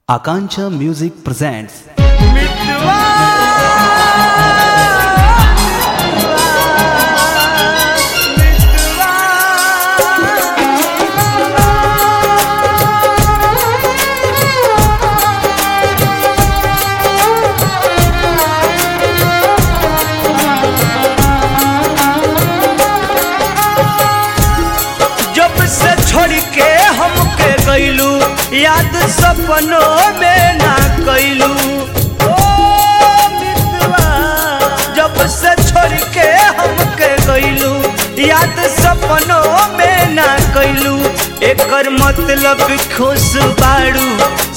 Akancha Music presents जब से छोड़ के हमके गईलू याद सपनों में ना कैलू ओ मितवा जब से छोड़ के हमके गईलू याद सपनों में ना कैलू एकर मतलब खुश बाड़ू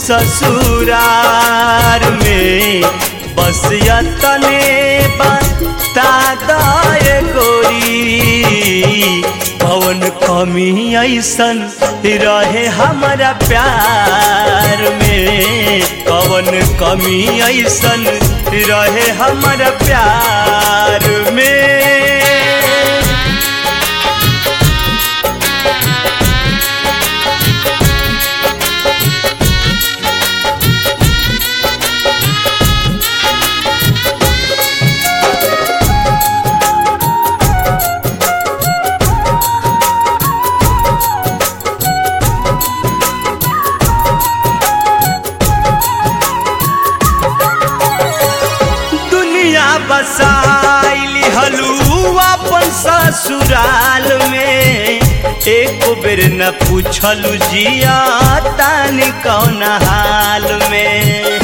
ससुरार में बस यतने बता दे गोरी पवन कमी ऐसन रहे हमारा प्यार में पवन कमी ऐसन रहे हमारा प्यार में दुनिया बसाइली हलू अपन ससुराल में एक बेर न पूछलू जिया तानी कौन हाल में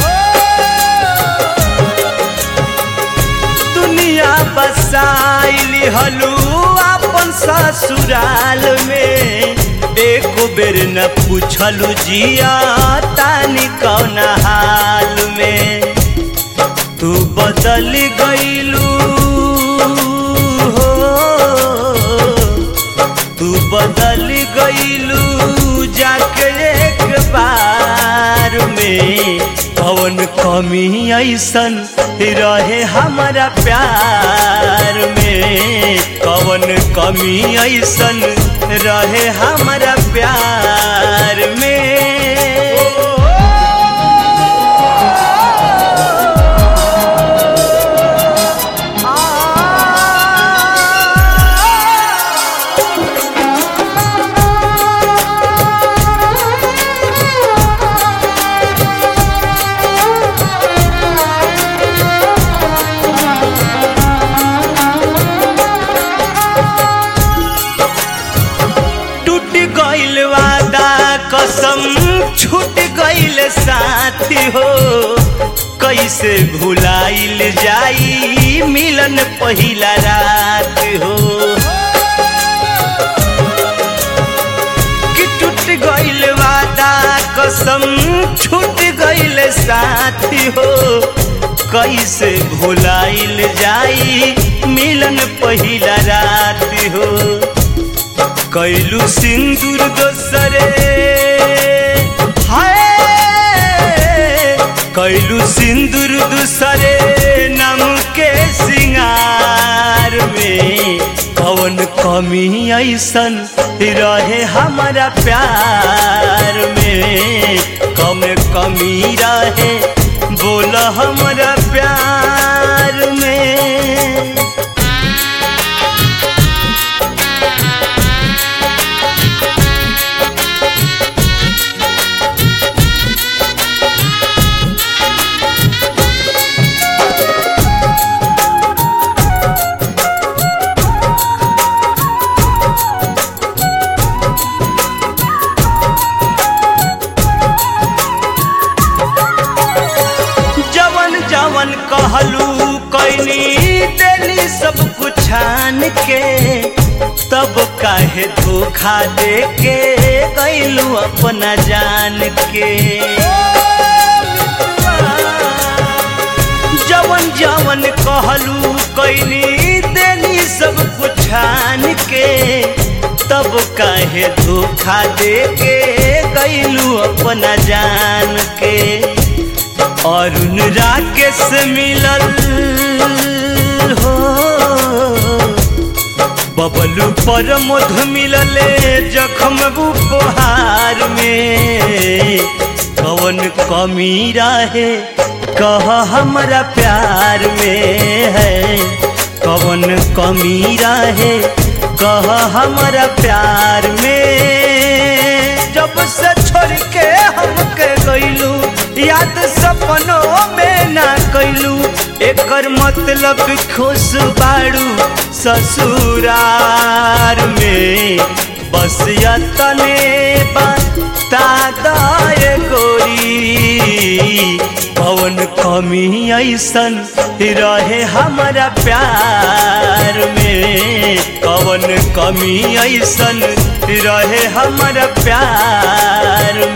दुनिया बसाइली हलू अपन ससुराल में एक बेर न पूछलू जिया तानी कौन हाल में तू बदल गईलू हो तू बदल गईलू जाके एक बार में पवन कमी ऐसन रहे हमारा प्यार में पवन कमी ऐसन रहे हमारा प्यार में टूट गइल वादा कसम छूट गइल साथी हो कैसे भुलाइल जाई मिलन पहिला रात हो कि टूट गइल वादा कसम छूट गइल साथी हो कैसे भुलाइल जाई मिलन पहिला रात हो कैलू सिंदूर दोसरे हाय कैलू सिंदूर दूसरे नाम के सिंगार में कवन कमी ऐसन रहे हमारा प्यार में कम कमी रहे बोल हमारा प्यार में जवन जवन कहलू कैनी देली सब कुछ छान के तब काहे धोखा दे के गैलू अपना जान के जवन जवन कहलू कैनी देली सब कुछ छान के तब काहे धोखा दे के गैलू अपना जान के अरुण राकेश मिलल हो बबलू पर मधु मिलले जखम उपहार में कवन कवन कमी रहे कह हमरा प्यार में है कवन कमी रहे कह हमरा प्यार में जब से छोड़ के हमके गइलू याद सपनों में ना कैलू एकर मतलब खुश बाड़ू ससुरार में बस यतने बता दाए गोरी पवन कमी ऐसन रहे हमारा प्यार में कवन कमी ऐसन रहे हमारा प्यार